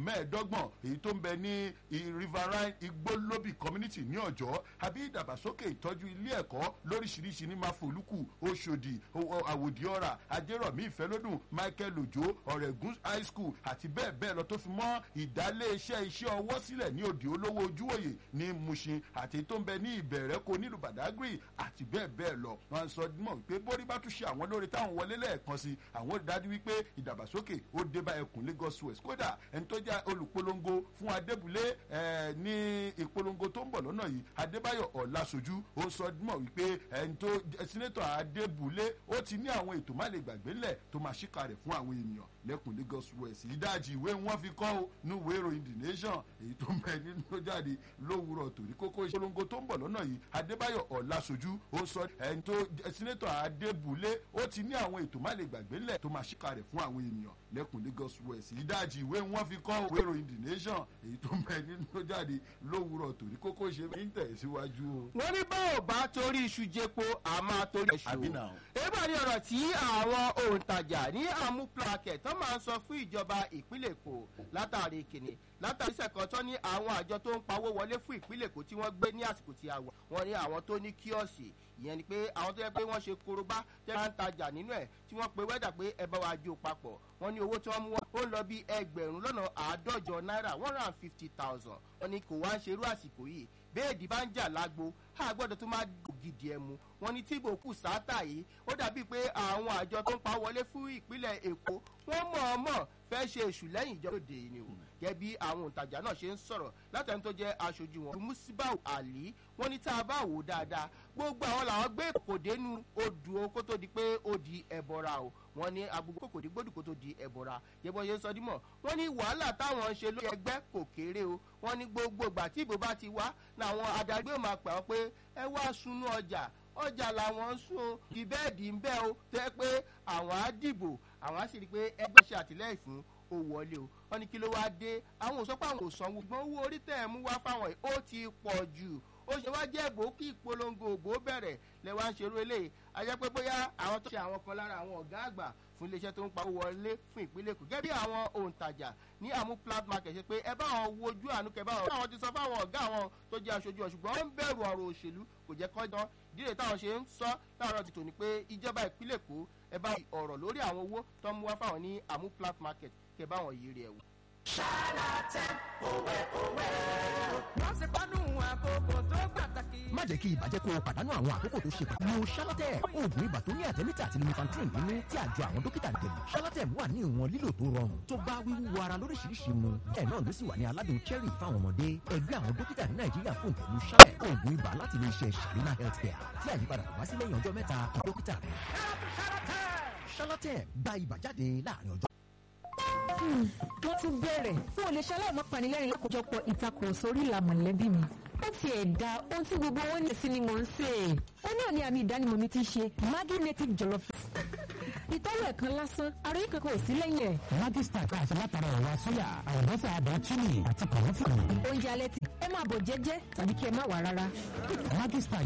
mẹ́ẹ̀ẹ́dọ́gbọ̀n èyí tó ń bẹ ní riverine igbólóbì community ní ọ̀jọ́ àbí ìdàgbàsókè ìtọ́jú ilé ẹ̀kọ́ lóríṣiríṣi ní máfolúkù oṣòdì àwòdì ọ̀rà ajérọ̀mí ìfẹ́lódùn michael ojo ọ̀rẹ́gùn high school àti bẹ́ẹ̀ bẹ́ẹ̀ lọ tó fi mọ́ ìdálé iṣẹ́ iṣẹ́ ọwọ́ sílẹ̀ ní òdì olówó ojúwòye ní mushin àti tó ń bẹ ní ìbẹ̀rẹ̀kọ nílùú badagry àti bẹ́ẹ̀ bẹ́ẹ̀ lọ wọn sọ mọ̀ wípé bórí bá tún ṣe àwọn lórí táwọn wọlé lẹ́ẹ̀kan sí àwọn ò dájú wípé ìdàgbàsókè ó dé bá ẹkùn lagos west kódà ẹni tó jẹ́ olùpolongo fún adébúlé ní ìpolongo tó ń bọ̀ lọ́nà yìí adébáyọ̀ ọ̀làṣojú ó sọ mọ̀ wípé ẹni tó sínétọ̀ adébúlé ó ti ní àwọn ètò má lè gbàgbé lẹ̀ tó máa ṣíkà rẹ̀ fún àwọn ènìyàn lẹ́kùn lagos west ìdajì ìwé wọn fi kọ́ ó ní ìwé ìròyìn the nation èyí tó ń bẹ nínú jáde lówùrọ̀ torí kókó ìpolongo tó ń bọ̀ lọ́nà yìí adébáyọ̀ ọ̀làṣojú ó sọ ẹni tó sínétọ̀ adébúlé ó ti ní àwọn ètò má lè gbàgbé lẹ̀ tó máa ṣíkà rẹ̀ fún àwọn ènìyàn lẹ́kùn lagos west ìdajì ìwé wọn fi kọ́ ìwé ìròyìn the nation èyí tó ń bẹ nínú jáde lówùrọ̀ torí kókó ṣe ń tẹ̀síwájú o. wọ́n ní bá ò bá torí iṣu jẹpo àmọ́ torí ẹ̀ṣù. àbí náà. èèbà ni ọ̀rọ̀ tí àwọn òǹtajà ní àmúplakẹ̀ tó máa ń sọ fún ìjọba ìpínlẹ̀ èkó látàrí kìnnì látàrí sẹ̀kọ́tọ́ ní àwọn àjọ tó ń pawó wọlé fún ìpínlẹ̀ èkó tí wọ́n gbé ní àsìkò tí a wà wọ́n ní àwọn tó ní kíọ̀sì ìyẹn ni pé àwọn tó yẹ pé wọ́n ṣe korobá tẹ́ máa ń tajà nínú ẹ̀ tí wọ́n pe wẹ́dà pé ẹ bá wa jó papọ̀ wọ́n ní owó tí wọ́n mú wá ó ń lọ bí ẹgbẹ̀rún lọ́nà àádọ́jọ náírà one hundred and fifty thousand wọ́n ní kò wá ń ṣerú àsìkò yìí béèdì bá ń jà lágbo a gbọ́dọ̀ tó máa gidi ẹ̀ mu wọ́n ní tíbo kù sáátà yìí ó dàbí pé àwọn àjọ tó ń pa wọlé fún ìpínlẹ̀ èkó wọ́n mọ̀ọ́mọ̀ fẹ́ ṣe èṣù lẹ́yìn ìjọba òde ni o gẹ́gẹ́ bí àwọn òǹtajà náà ṣe ń sọ̀rọ̀ látàrí tó jẹ́ aṣojú wọn musibau ali wọ́n ní tá a bá wò ó dáadáa gbogbo àwọn làwọn gbé kòkòdénú odò o kó tó di pé ó di ẹ̀bọ̀ra o wọ́n ní agbègbè kòkòdé gbòdì kó tó di ẹ̀bọ̀ra yẹ́bọ̀ yẹn sọ dímọ̀ wọ́n ní wàhálà táwọn ń ṣe lórí ẹgbẹ́ kò kéré o wọ́n ní gbogbo ìgbà tí ìbò bá ti wá làwọn adarí yóò máa pè wọ́n pé ẹ wá sunú ọjà ọjà làwọn ń sun kí bẹ́ẹ̀dì ń bẹ́ o tẹ́ pé àwọn á dìbò àwọn á sì rí i pé ẹgbẹ́ ṣe àtìlẹ́yìn fún ó wọlé o wọn ní kí ló wáá dé àwọn òsọ pé àwọn ò sanwó ṣùgbọ́n owó orí tẹ̀ ẹ́ mú wá fáwọn yìí ó ti pọ̀ jù ó ṣe wá jẹ́ èbó kí ìpolongo òbó bẹ̀rẹ̀ lẹ wá ń ṣerú eléyìí ajẹ́ pé bóyá àwọn tó ṣe àwọn kan lára àwọn ọ̀gá àgbà fún iléeṣẹ́ tó ń pa owó wọlé fún ìpínlẹ̀ èkó gẹ́gẹ́ bí àwọn òǹtajà ní àmú plat market ṣe pé ẹ bá wọn wojú àánú kẹ bá wọn. àwọn ti sọ fáwọn ọ̀gá àwọn tó jẹ́ aṣojú ọ̀ ṣùgbọ́n ó ń bẹ̀rù ọ̀rọ̀ òṣèlú kò jẹ́ kọ́jọ́ dídè táwọn ṣe ń sọ láàárọ̀ ti tòní pé ìjọba ìpínlẹ̀ èkó ẹ bá ọ̀rọ̀ lórí àwọn owó tó ń mú wá fáwọn ní àmú plat market kẹ bá wọn yiri ẹ̀ wò. ṣálàtẹ̀ òwe òwe. wọ́n ti pánú àkókò tó pàtàkì. má jẹ́ kí ibà jẹ́ kó o pàdánù àwọn àkókò tó ṣe pàtàkì. lo shalatem oògùn ibà tó ní àtẹ́mítà àti lumefantrine nínú tí àjọ àwọn dókítà dẹ̀mí. shalatem wà ní ìwọ̀n lílò tó rọrùn tó bá wíwú ara lóríṣiríṣi mu. bẹ́ẹ̀ náà ló sì wà ní aládùn cherry fáwọn ọmọdé. ẹgbẹ́ àwọn dókítà ní nàìjíríà fún ìtẹ̀lú shalatem oògùn ibà láti ilé iṣẹ́ sharina healthcare tí àyípadà kò bá sí lẹ́yìn ọjọ́ mẹ́ta kí dókítà rẹ̀. shalatem gba ibà jáde láàrin ọjọ́ wọ́n tún bẹ̀rẹ̀ fún olè ṣaláì má panilẹ́rìn lákòjọpọ̀ ìtakùrọ̀sọ orí ìlà mọ̀lẹ́bí mi. ó ti ẹ̀dá ohun tí gbogbo wọn ní sí ni mò ń sè é. ó náà ní àmì ìdánimọ̀ mi ti ṣe maggi native jollof. ìtọ́wò ẹ̀kan lásán ara yìí kankan ò sí lẹ́yìn ẹ̀. Maggi star ká àti látara ẹ̀wà sóyà àlùbọ́sà àdán chili àti kọ̀ọ̀fù. oúnjẹ alẹ́ ti ẹ máa bọ̀ jẹ́jẹ́ tàbí kí ẹ má wà rárá. Maggi star